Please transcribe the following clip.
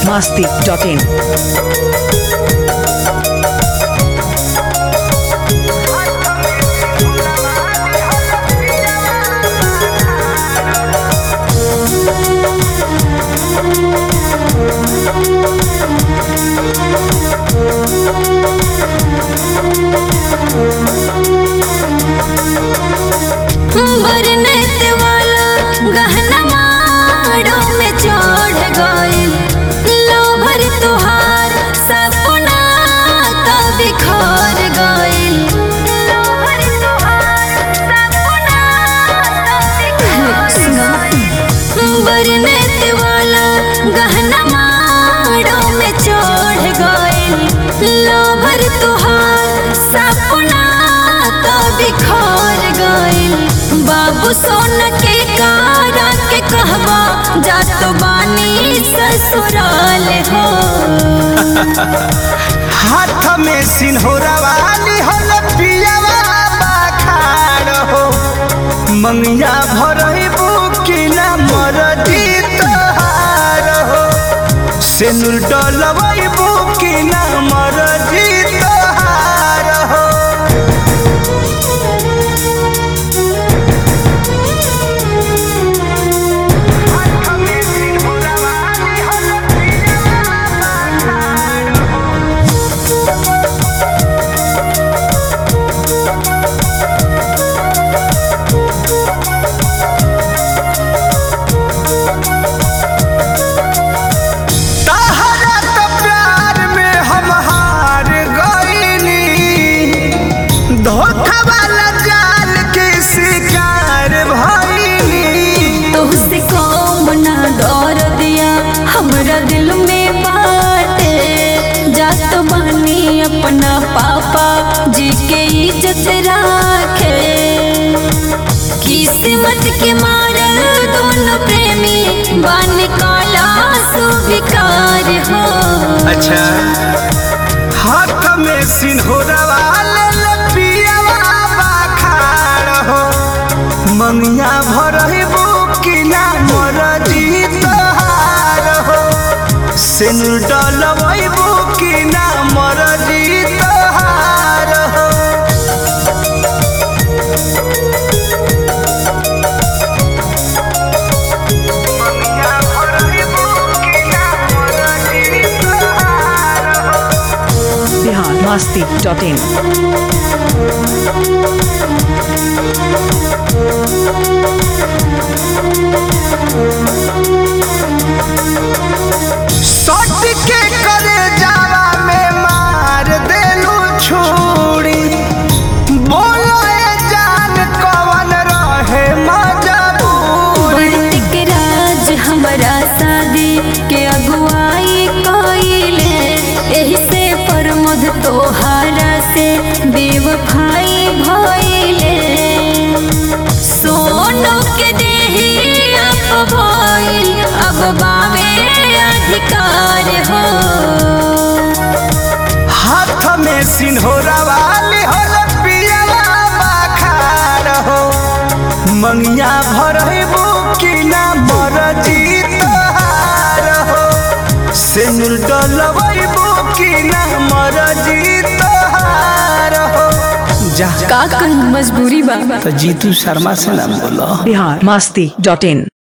masti.in. बरनत वाला गहना माड़ों में चढ़ गइल लोभर तुहार सपना तो बिखर गइल लोभर तुहार सपना तो बिखर गइल बरनत वाला गहना माड़ों में चढ़ गइल लोभर तुहार सपना तो बिखर गइल बाबू सोन के कारा के कहवा जात बानी ससुराल हो हाथ में सिन्होरा वाली होल पियावा बाखार हो मंगिया भरही बुकी ना मरदी तोहार हो सेनुर डलवई बुकी ना मरदी तोहार हो हाथ में सिन्होरा वाली होल पियावा बाखार हो तहरा तो प्यार में हम हार गईनी धोखा वाला जाल के शिकार भईनी तुझसे कौन ना दौर दिया हमरा दिल में बाटे जात बानी अपना पापा जी के इज्जत राखे किस्मत के मारल दोनों प्रेमी बन काला सुविकार हो अच्छा हाथ में सिन्होरा वाले लपियावा बाखार हो मंगिया भरही बुकी ना मरदी तोहार हो सिनुर डलवई बुकी ना मरदी तोहार हो मंगिया भरही बुकी ना मरदी तोहार हो Bihar masti.in. सट के करे जावा में मार देलू छुरी बोलो ए जान कवन रहे मजबूरी बंटिक राज हमारा शादी के अगुवाई कइले एही से प्रमोद तोहारा से बेवफाई भइले सोनो के देही अब भइल अब बावे अधिकार हो हाथ में सिन्होरा वाली होल पियला बाखार हो मंगिया भरही बुकी ना मरजी तोहार हो सिनुर डलवई बुकी ना मरजी तोहार हो जा का कहीं मजबूरी बा तो जीतू शर्मा से ना बोलो Bihar masti.in.